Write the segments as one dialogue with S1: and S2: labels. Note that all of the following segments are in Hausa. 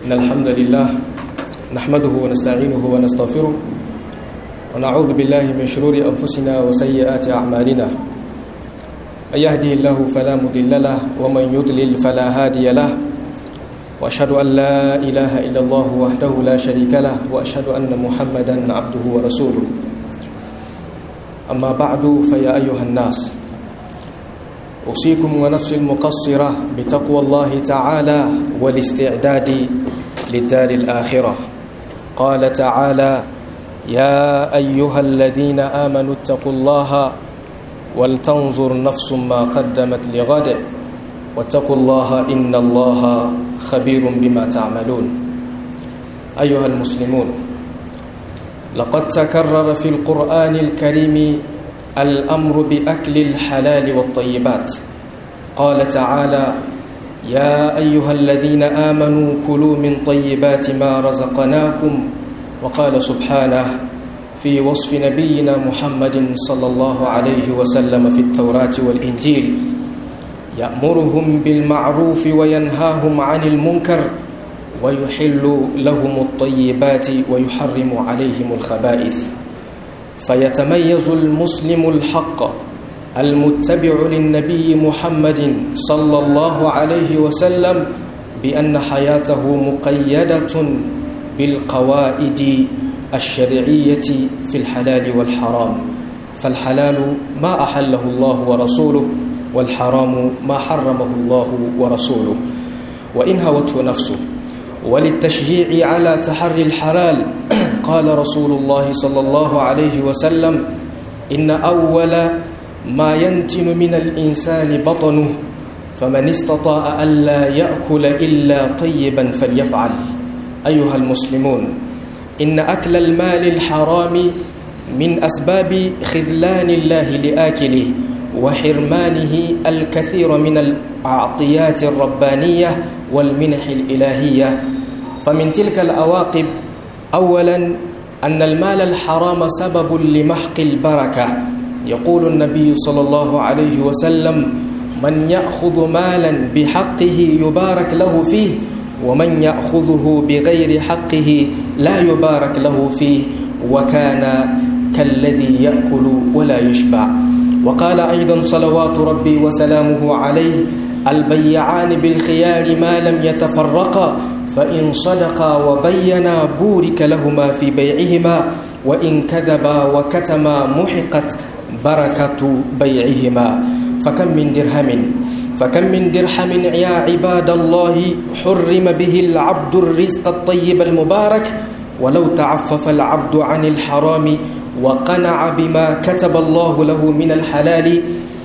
S1: إن الحمد لله نحمده ونستعينه ونستغفره ونعوذ بالله من شرور أنفسنا وسيئات أعمالنا من يهدي الله فلا مضل له ومن يضلل فلا هادي له وأشهد أن لا إله إلا الله وحده لا شريك له وأشهد أن محمدا عبده ورسوله أما بعد فيا أيها الناس أوصيكم ونفسي المقصرة بتقوى الله تعالى والاستعداد للدار الآخرة قال تعالى يا أيها الذين آمنوا اتقوا الله ولتنظر نفس ما قدمت لغد واتقوا الله إن الله خبير بما تعملون أيها المسلمون لقد تكرر في القرآن الكريم الأمر بأكل الحلال والطيبات قال تعالى يا أيها الذين آمنوا كلوا من طيبات ما رزقناكم وقال سبحانه في وصف نبينا محمد صلى الله عليه وسلم في التوراة والإنجيل يأمرهم بالمعروف وينهاهم عن المنكر ويحل لهم الطيبات ويحرم عليهم الخبائث فيتميز المسلم الحق المتبع للنبي محمد صلى الله عليه وسلم بأن حياته مقيدة بالقواعد الشرعية في الحلال والحرام فالحلال ما أحله الله ورسوله والحرام ما حرمه الله ورسوله وإن هوته نفسه وللتشجيع على تحري الحلال قال رسول الله صلى الله عليه وسلم إن أول ما ينتن من الإنسان بطنه فمن استطاع ألا يأكل إلا طيبا فليفعل أيها المسلمون إن أكل المال الحرام من أسباب خذلان الله لآكله وحرمانه الكثير من العطيات الربانية والمنح الإلهية فمن تلك الأواقب أولا أن المال الحرام سبب لمحق البركة يقول النبي صلى الله عليه وسلم من يأخذ مالا بحقه يبارك له فيه ومن يأخذه بغير حقه لا يبارك له فيه وكان كالذي يأكل ولا يشبع وقال أيضا صلوات ربي وسلامه عليه البيعان بالخيار ما لم يتفرقا فإن صدقا وبينا بورك لهما في بيعهما وإن كذبا وكتما محقت بركة بيعهما فكم من درهم فكم من درهم يا عباد الله حرم به العبد الرزق الطيب المبارك ولو تعفف العبد عن الحرام وقنع بما كتب الله له من الحلال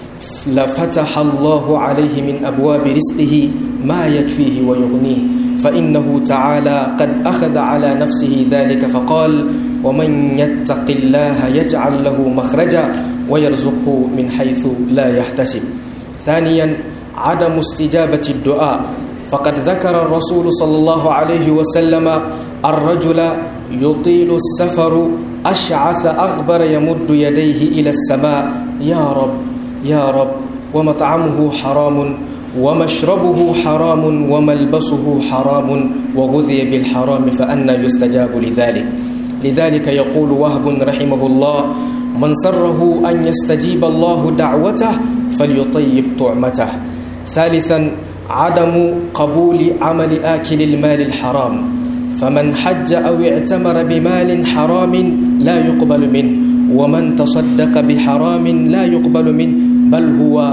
S1: لفتح الله عليه من أبواب رزقه ما يكفيه ويغنيه فإنه تعالى قد أخذ على نفسه ذلك فقال ومن يتق الله يجعل له مخرجا ويرزقه من حيث لا يحتسب ثانيا عدم استجابة الدعاء فقد ذكر الرسول صلى الله عليه وسلم الرجل يطيل السفر أشعث أغبر يمد يديه إلى السماء يا رب يا رب ومطعمه حرام ومشربه حرام وملبسه حرام وغذي بالحرام فأنا يستجاب لذلك لذلك يقول وهب رحمه الله من سره أن يستجيب الله دعوته فليطيب طعمته ثالثا عدم قبول عمل آكل المال الحرام فمن حج أو اعتمر بمال حرام لا يقبل منه ومن تصدق بحرام لا يقبل منه بل هو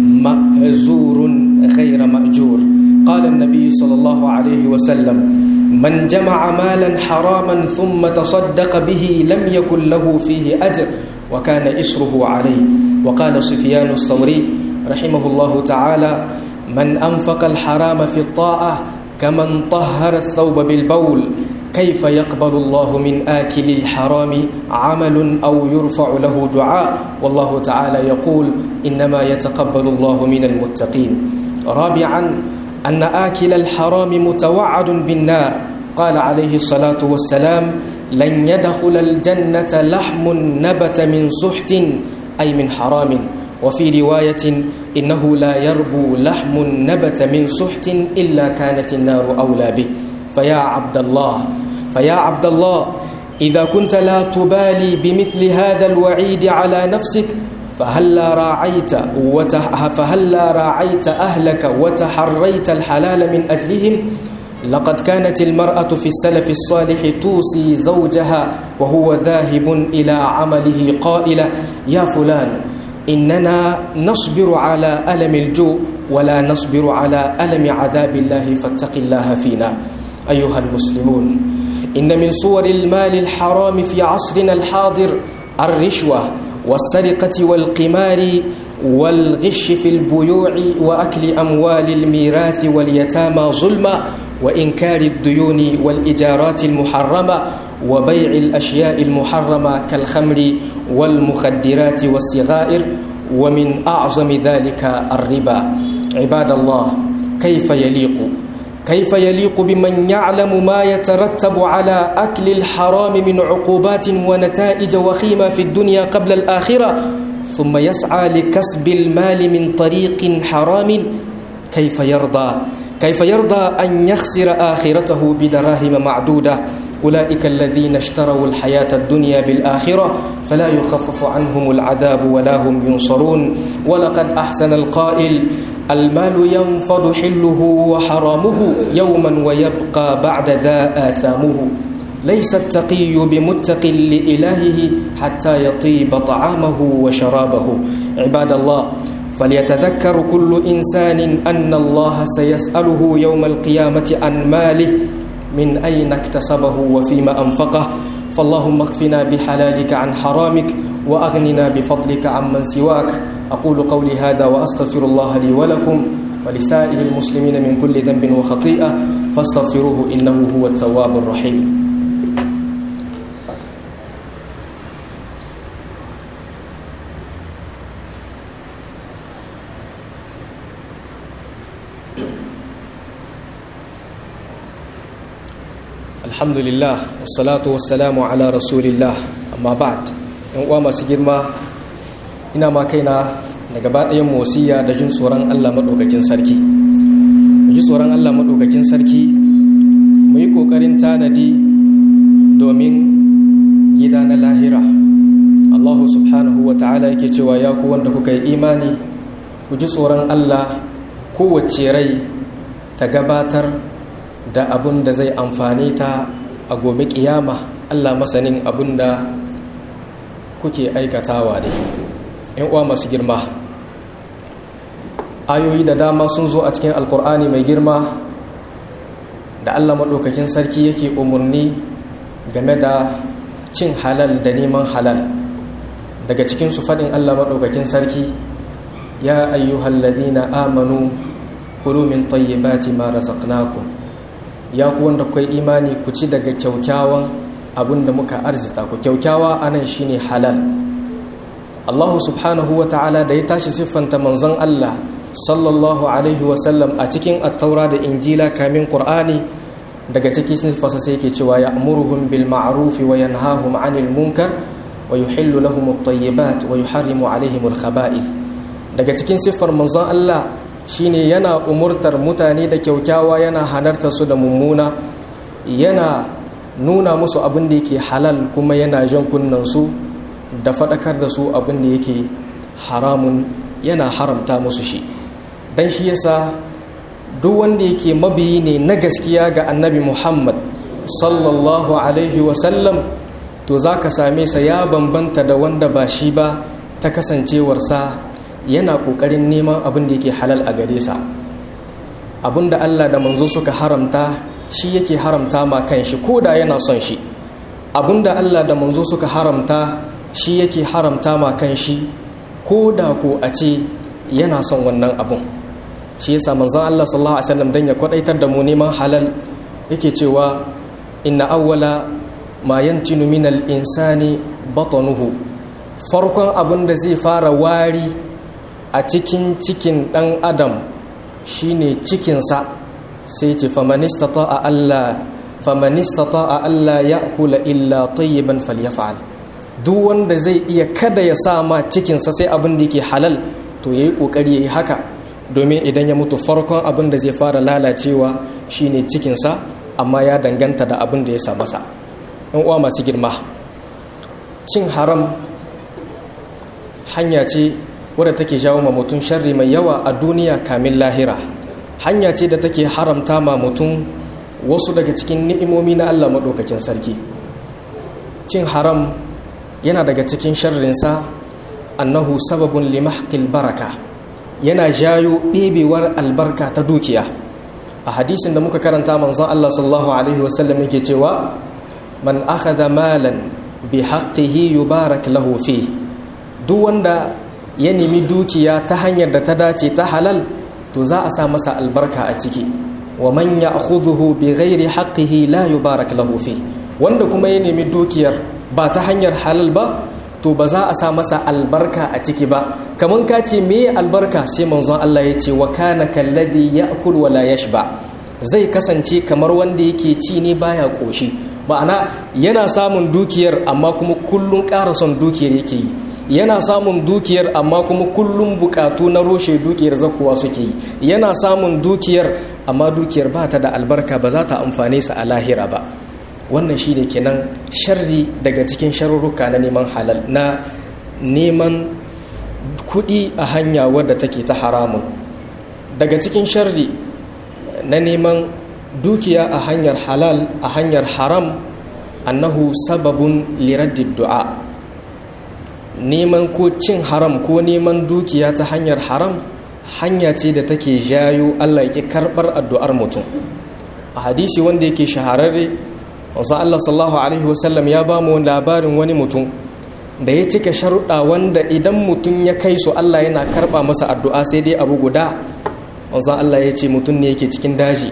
S1: مأزور غير مأجور قال النبي صلى الله عليه وسلم من جمع مالا حراما ثم تصدق به لم يكن له فيه أجر وكان إسره عليه وقال سفيان الثوري رحمه الله تعالى من أنفق الحرام في الطاعة كمن طهر الثوب بالبول كيف يقبل الله من آكل الحرام عمل أو يرفع له دعاء والله تعالى يقول إنما يتقبل الله من المتقين رابعا أن آكل الحرام متوعد بالنار قال عليه الصلاة والسلام لن يدخل الجنة لحم نبت من سحت أي من حرام وفي رواية إنه لا يربو لحم نبت من سحت إلا كانت النار أولى به فيا عبد الله فيا عبد الله إذا كنت لا تبالي بمثل هذا الوعيد على نفسك فهلا راعيت وتح فهلا راعيت أهلك وتحريت الحلال من أجلهم لقد كانت المرأة في السلف الصالح توصي زوجها وهو ذاهب إلى عمله قائلة يا فلان إننا نصبر على ألم الجوع ولا نصبر على ألم عذاب الله فاتق الله فينا أيها المسلمون إن من صور المال الحرام في عصرنا الحاضر الرشوة والسرقة والقمار والغش في البيوع وأكل أموال الميراث واليتامى ظلما وإنكار الديون والإجارات المحرمة وبيع الأشياء المحرمة كالخمر والمخدرات والصغائر ومن أعظم ذلك الربا عباد الله كيف يليق كيف يليق بمن يعلم ما يترتب على أكل الحرام من عقوبات ونتائج وخيمة في الدنيا قبل الآخرة ثم يسعى لكسب المال من طريق حرام كيف يرضى كيف يرضى أن يخسر آخرته بدراهم معدودة أولئك الذين اشتروا الحياة الدنيا بالآخرة فلا يخفف عنهم العذاب ولا هم ينصرون ولقد أحسن القائل المال ينفض حله وحرامه يوما ويبقى بعد ذا آثامه ليس التقي بمتق لإلهه حتى يطيب طعامه وشرابه عباد الله فليتذكر كل إنسان أن الله سيسأله يوم القيامة عن ماله من أين اكتسبه وفيما أنفقه فاللهم اكفنا بحلالك عن حرامك وأغننا بفضلك عمن سواك أقول قولي هذا وأستغفر الله لي ولكم ولسائر المسلمين من كل ذنب وخطيئة فاستغفروه إنه هو التواب الرحيم alhamdulillah wassalatu wassalamu ala rasulillah amma ba'd yan uwa masu girma ina ma kaina da gaba ɗayan wasiya da jin tsoron Allah maɗaukakin sarki mu ji tsoron Allah maɗaukakin sarki mu yi ƙoƙarin tanadi domin gida na lahira Allah subhanahu wa ta'ala yake cewa ya ku wanda kuka yi imani ku ji tsoron Allah kowace rai ta gabatar da abun da zai amfane ta a gobe kiyama Allah masanin abun da kuke aikatawa da yan uwa masu girma ayoyi da dama sun zo a cikin alkur'ani mai girma da Allah maɗaukakin sarki yake umarni game da cin halal da neman halal daga cikinsu faɗin Allah maɗaukakin sarki ya ayyuhalladina amanu kulu min tayyibati ma razaqnakum ya ku wanda kai imani ku ci daga kyaukyawan abin da muka arzita ku kyaukyawa anan shine halal Allah subhanahu wa ta'ala da ya tashi siffanta manzon Allah sallallahu alaihi wa sallam a cikin attaura da injila kamin qur'ani daga ciki siffarsa sai yake cewa ya'muruhum bil ma'ruf wa yanhahum 'anil munkar wa yuhillu lahum at-tayyibat wa yuharrimu 'alaihim al-khaba'ith daga cikin siffar manzon Allah shine yana umurtar mutane da kyaukyawa yana hanarta su da mummuna yana nuna musu abin da yake halal kuma yana jan su da faɗakar da su abin da yake haramun yana haramta musu shi don shi yasa duk wanda yake mabiyi ne na gaskiya ga annabi muhammad sallallahu alaihi wasallam to za ka same sa ya bambanta da wanda ba shi ba ta kasancewarsa yana ƙoƙarin neman abin da yake halal a gare sa abin da Allah da manzo suka haramta shi yake haramta ma kan shi ko da yana son shi abin da Allah da manzo suka haramta shi yake haramta ma kan shi ko da ko a ce yana son wannan abun shi yasa manzon Allah sallallahu alaihi wasallam dan ya kwadaitar da mu neman halal yake cewa inna awwala ma yantinu minal insani batanuhu farkon abin da zai fara wari a cikin cikin ɗan adam shine cikinsa sai ce famanista a Allah famanista a Allah ya kula illa tayyiban falyafa'al duk wanda zai iya kada ya sa ma cikinsa sai abin da yake halal to yayi kokari yayi haka domin idan ya mutu farkon abin da zai fara lalacewa shine cikinsa amma ya danganta da abin da ya sa masa yan uwa masu girma cin haram hanya ce wadda take jawo ma mutum sharri mai yawa a duniya kamin lahira hanya ce da take haramta ma mutum wasu daga cikin ni'imomi na Allah maɗaukakin sarki cin haram yana daga cikin sharrinsa annahu sababun limahqil baraka yana jayo ɗebewar albarka ta dukiya a hadisin da muka karanta manzon Allah sallallahu alaihi wasallam yake cewa man akhadha malan bi haqqihi yubarak lahu fi duk wanda ya nemi dukiya ta hanyar da ta dace ta halal to za a sa masa albarka a ciki wa man ya'khudhuhu bi ghairi haqqihi la yubarak lahu fi wanda kuma ya nemi dukiyar ba ta hanyar halal ba to ba za a sa masa albarka a ciki ba kaman ka ce me albarka sai manzon Allah ya ce wa kana kalladhi ya'kul wa la yashba zai kasance kamar wanda yake ci ne baya koshi ma'ana yana samun dukiyar amma kuma kullun ƙara son dukiyar yake yi yana samun dukiyar amma kuma kullum bukatu na roshe dukiyar zakuwa suke yi yana samun dukiyar amma dukiyar ba ta da albarka ba za ta amfane sa a lahira ba wannan shi ne kenan sharri daga cikin sharurruka na neman halal na neman kuɗi a hanya wadda take ta haramun daga cikin sharri na neman dukiya a hanyar halal a hanyar haram annahu sababun liraddid du'a neman ko cin haram ko neman dukiya ta hanyar haram hanya ce da take jayo Allah yake karɓar addu'ar mutum a hadisi wanda yake shahararre wasu Allah sallallahu Alaihi wasallam ya ba mu labarin wani mutum da ya cika sharuɗa wanda idan mutum ya kai su Allah yana karɓa masa addu'a sai dai abu guda wasu Allah ya ce mutum ne yake cikin daji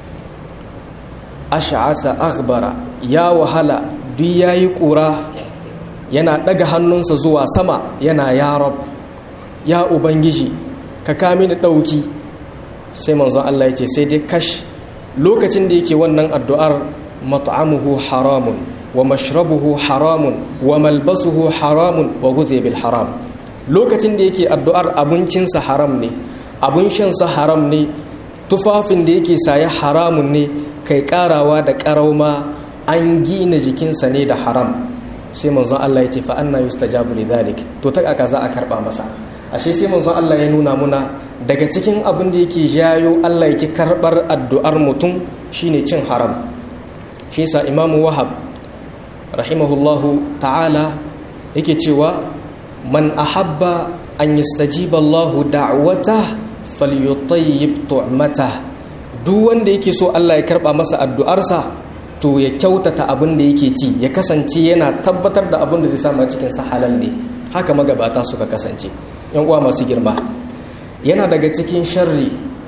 S1: ash'atha aghbara ya wahala duk yayi ƙura yana ɗaga hannunsa zuwa sama yana ya rab ya ubangiji ka kami da ɗauki sai manzon Allah ya ce sai dai kash lokacin da yake wannan addu'ar mat'amuhu haramun wa mashrabuhu haramun wa malbasuhu haramun wa guze bil haram lokacin da yake addu'ar abincinsa haram ne abin shansa haram ne tufafin da yake saye haramun ne kai karawa da karauma an gina jikinsa ne da haram sai manzon Allah ya ce fa anna yustajabu lidhalik to ta kaka za a karba masa ashe sai manzon Allah ya nuna muna daga cikin abin da yake jayo Allah yake karbar addu'ar mutum shine cin haram shi yasa imamu wahab rahimahullahu ta'ala yake cewa man ahabba an yastajiba Allah da'wata falyutayyib tu'mata duk wanda yake so Allah ya karba masa addu'arsa to ya kyautata abin da yake ci ya kasance yana tabbatar da abin da zai samu cikin sa halal ne haka magabata suka kasance yan uwa masu girma yana daga cikin sharri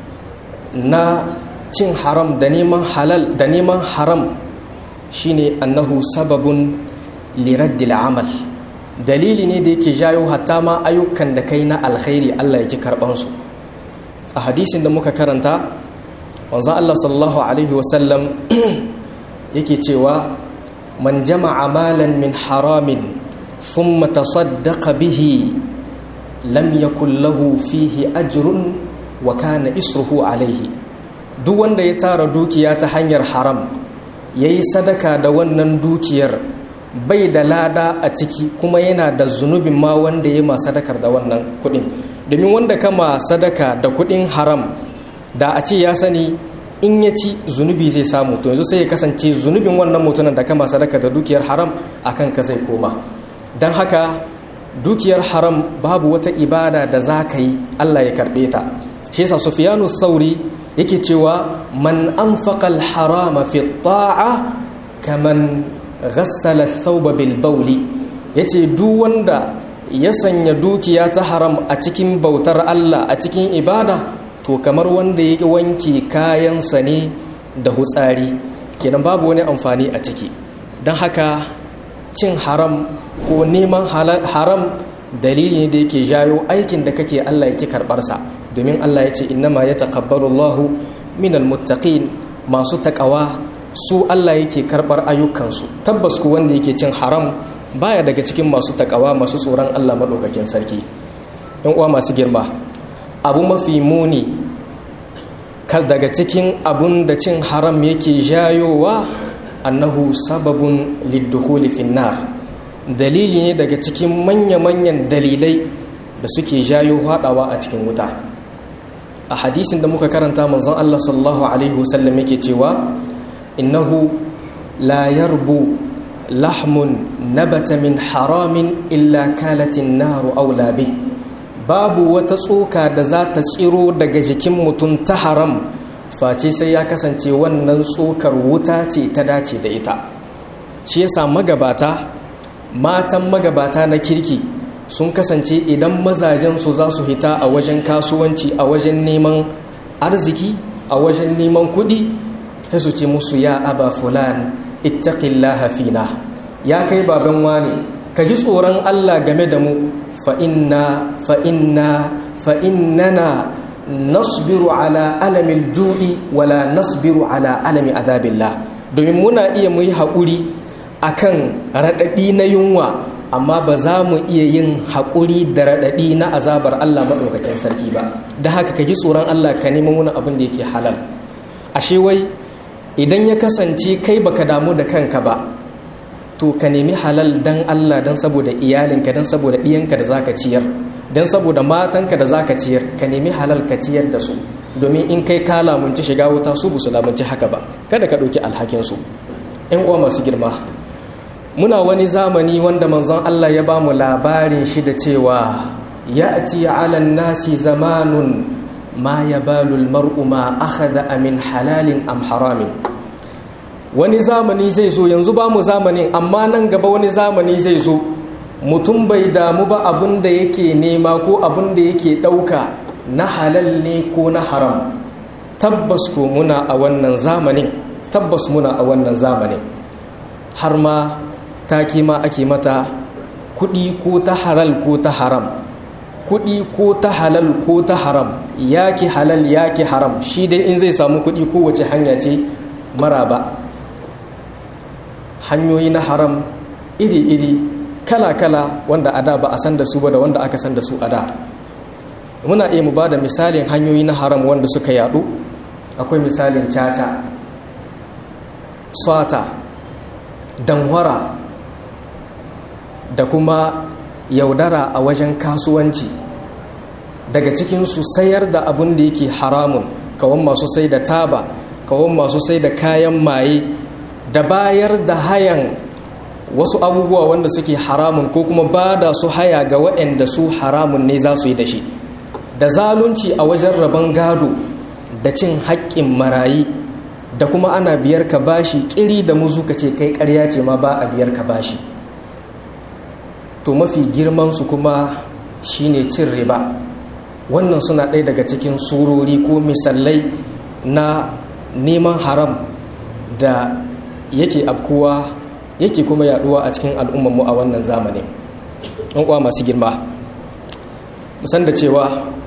S1: na cin haram da neman halal da neman haram shine annahu sababun liraddil amal dalili ne da yake jayo hatta ma ayyukan da kai na alkhairi Allah yake karban su a hadisin da muka karanta wanzan Allah sallallahu alaihi wasallam yake cewa man jama'a malan min haramin thumma tasaddaqa bihi lam yakul lahu fihi ajrun wa kana isruhu alaihi duk wanda ya tara dukiya ta hanyar haram yayi sadaka da wannan dukiyar bai da lada a ciki kuma yana da zunubin ma wanda ya ma sadakar da wannan kudin domin wanda kama sadaka da kudin haram da a ce ya sani in ya ci zunubi zai samu to yanzu sai ya kasance zunubin wannan mutumin da kama sadaka da dukiyar haram akan ka zai koma don haka dukiyar haram babu wata ibada da za ka yi Allah ya karɓe ta shi yasa Sufyanu Thauri yake cewa man anfaqa al-harama fi ta'a kaman ghassala thawba bil bawli yace duk wanda ya sanya dukiya ta haram a cikin bautar Allah a cikin ibada to kamar wanda ya wanke kayansa ne da hutsari kenan babu wani amfani a ciki don haka cin haram ko neman haram dalili ne da yake jayo aikin da kake Allah yake karbarsa domin Allah ya ce innama ya taqabbalu Allahu minal muttaqin masu takawa su Allah yake karbar ayyukansu tabbas ku wanda yake cin haram baya daga cikin masu takawa masu tsoron Allah madaukakin sarki yan uwa masu girma abu mafi muni daga cikin abun da cin haram yake jayowa annahu sababun liddukhuli finnar dalili ne daga cikin manya-manyan dalilai da suke jayo haɗawa a cikin wuta a hadisin da muka karanta manzon Allah sallallahu alaihi wasallam yake cewa innahu la yarbu lahmun nabata min haramin illa kalatin naru aula bi babu wata tsoka da za ta tsiro daga jikin mutum ta haram face sai ya kasance wannan tsokar wuta ce ta dace da ita shi yasa magabata matan magabata na kirki sun kasance idan mazajensu za su hita a wajen kasuwanci a wajen neman arziki a wajen neman kuɗi sai su ce musu ya aba fulan ittaqillaha fina ya kai baban wani ka ji tsoron Allah game da mu fa inna fa inna fa innana nasbiru ala alamil ju'i wala nasbiru ala alami azabillah domin muna iya mu yi haƙuri akan raɗaɗi na yunwa amma ba za mu iya yin haƙuri da raɗaɗi na azabar Allah maɗaukakin sarki ba da haka ka ji tsoron Allah ka neman wani abin da yake halal ashe wai idan ya kasance kai baka damu da kanka ba to ka nemi halal dan Allah dan saboda iyalinka dan saboda ɗiyanka da zaka ciyar dan saboda matanka da zaka ciyar ka nemi halal ka ciyar da su domin in kai ka lamunci shiga wuta su busu lamunci haka ba kada ka ɗauki alhakin su ƴan uwa masu girma muna wani zamani wanda manzon Allah ya ba mu labarin shi da cewa ya'ti 'ala nasi zamanun ma yabalu al-mar'u ma akhadha min halalin am haramin wani zamani zai zo yanzu ba mu zamanin amma nan gaba wani zamani zai zo mutum bai damu ba abin da yake nema ko abin da yake ɗauka na halal ne ko na haram tabbas ko muna a wannan zamanin tabbas muna a wannan zamanin har ma take ma ake mata kuɗi ko ta halal ko ta haram kuɗi ko ta halal ko ta haram yaki halal yaki haram shi dai in zai samu kuɗi kowace hanya ce maraba hanyoyi na haram iri-iri kala-kala wanda a da ba a san da su ba da wanda aka san da su a da muna iya mu ba da misalin hanyoyi na haram wanda suka yadu akwai misalin caca sata danwara da kuma yaudara a wajen kasuwanci daga cikinsu sayar da abin da yake haramun kawon masu sai da taba kawon masu sai da kayan maye da bayar da hayan wasu abubuwa wanda suke haramun ko kuma ba da su haya ga waɗanda su haramun ne za su yi da shi da zalunci a wajen rabon gado da cin haƙƙin marayi da kuma ana biyar ka bashi ƙiri da muzu ka ce kai ƙarya ce ma ba a biyar ka bashi to mafi girmansu kuma shine cin riba wannan suna ɗaya daga cikin surori ko misalai na neman haram da yake afkuwa yake kuma yaduwa a cikin al'ummarmu a wannan zamanin an kuwa masu girma musan da cewa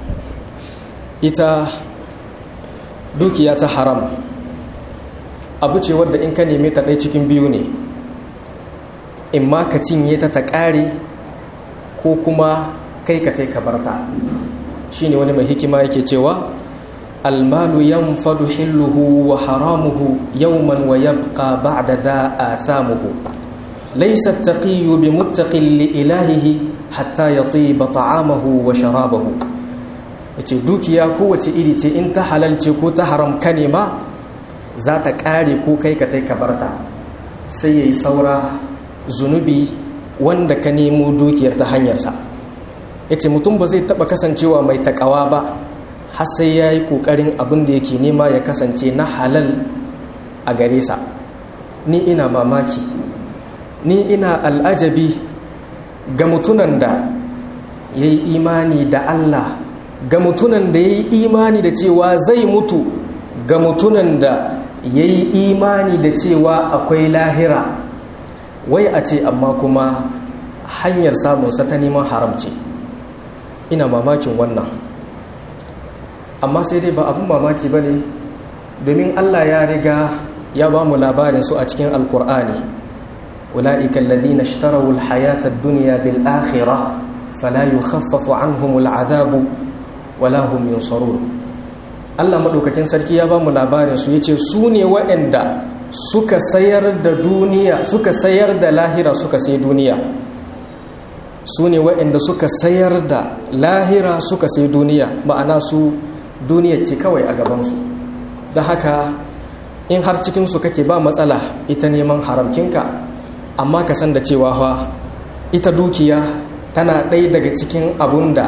S1: ita dukiya ta haram abu ce wadda in ka neme ta ɗai cikin biyu ne in ma ka cinye ta ta ƙare ko kuma kai ka kai ka barta shi ne wani mai hikima yake cewa almalu yanfadu hilluhu wa haramuhu yawman wa yabqa ba'da dha athamuhu laysa at-taqiyyu bimuttaqin li ilahihi hatta yatiba ta'amahu wa sharabahu yace dukiya kowace iri ce in ta halalce ko ta haram ka nema za ta ƙare ko kai ka kai ka barta sai yayi saura zunubi wanda ka nemo dukiyar ta hanyarsa ya ce mutum ba zai taɓa kasancewa mai taƙawa ba har sai ya yi ƙoƙarin abin da yake nema ya kasance na halal a gare sa ni ina mamaki ni ina al'ajabi ga mutunan da ya yi imani da Allah ga mutunan da ya yi imani da cewa zai mutu ga mutunan da ya yi imani da cewa akwai lahira wai a ce amma kuma hanyar samunsa ta neman haram ce ina mamakin wannan amma sai dai ba abin mamaki ba ne domin allah ya riga ya ba mu labarin su a cikin alkur'ani ula'ika alladhina ishtaraw alhayata ad-dunya bil akhirah fala yukhaffafu anhum al'adhabu wala hum yunsarun Allah maɗaukakin sarki ya ba mu labarin su yace su ne waɗanda suka sayar da duniya suka sayar da lahira suka sai duniya su ne waɗanda suka sayar da lahira suka sai duniya ma'ana su duniya ce kawai a gabansu da haka in har cikinsu kake ba matsala ita neman haramkinka amma ka san da cewa fa ita dukiya tana ɗaya daga cikin abun da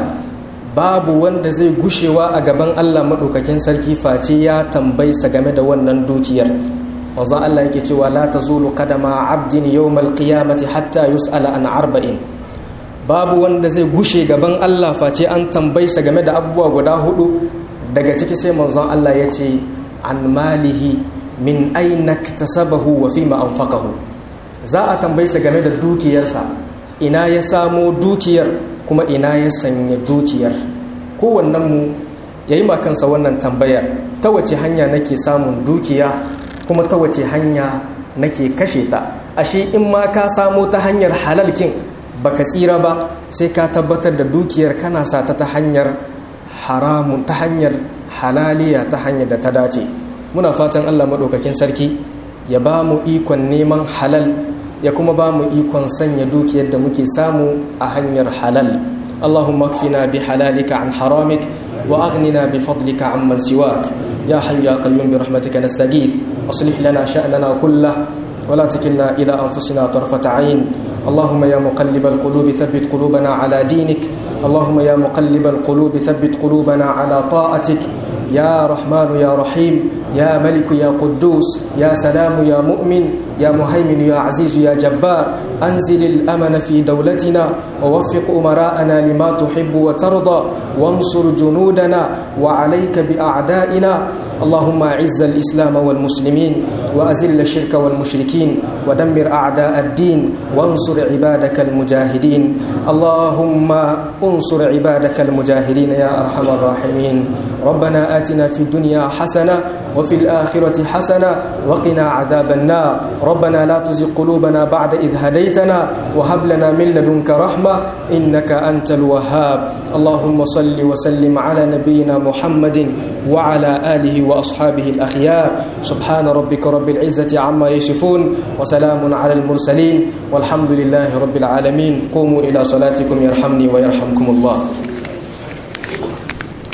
S1: babu wanda zai gushewa a gaban Allah maɗaukakin sarki face ya tambaysa game da wannan dukiyar wanzu Allah yake cewa la tazulu qadama abdin yawmal qiyamati hatta yus'ala an arba'in babu wanda zai gushe gaban Allah face an tambaysa game da abubuwa guda hudu daga ciki sai manzon Allah ya ce an malihi min aina iktasabahu wa fima anfaqahu za a tambaysa game da dukiyarsa ina ya samo dukiyar kuma ina ya sanya dukiyar kowannen mu yayi ma kansa wannan tambayar ta wace hanya nake samun dukiya kuma ta wace hanya nake kashe ta ashe in ma ka samo ta hanyar halalkin baka tsira ba sai ka tabbatar da dukiyar kana sa ta ta hanyar haramun ta hanyar halaliya ta hanyar da ta dace muna fatan Allah maɗaukakin sarki ya ba mu ikon neman halal ya kuma ba mu ikon sanya dukiyar da muke samu a hanyar halal اللهم اكفنا بحلالك عن حرامك واغننا بفضلك عمن سواك يا حي يا قيوم برحمتك نستغيث اصلح لنا شاننا كله ولا تكلنا الى انفسنا طرفه عين اللهم يا مقلب القلوب ثبت قلوبنا على دينك اللهم يا مقلب القلوب ثبت قلوبنا على طاعتك يا رحمن يا رحيم يا ملك يا قدوس يا سلام يا مؤمن يا مهيمن يا عزيز يا جبار أنزل الأمن في دولتنا ووفق أمراءنا لما تحب وترضى وانصر جنودنا وعليك بأعدائنا اللهم أعز الإسلام والمسلمين وأزل الشرك والمشركين ودمر أعداء الدين وانصر عبادك المجاهدين اللهم انصر عبادك المجاهدين يا أرحم الراحمين ربنا آتنا في الدنيا حسنة وفي الآخرة حسنة وقنا عذاب النار ربنا لا تزغ قلوبنا بعد إذ هديتنا وهب لنا من لدنك رحمة إنك أنت الوهاب اللهم صل وسلم على نبينا محمد وعلى آله وأصحابه الأخيار سبحان ربك رب العزة عما يصفون وسلام على المرسلين والحمد لله رب العالمين قوموا إلى صلاتكم يرحمني ويرحمكم الله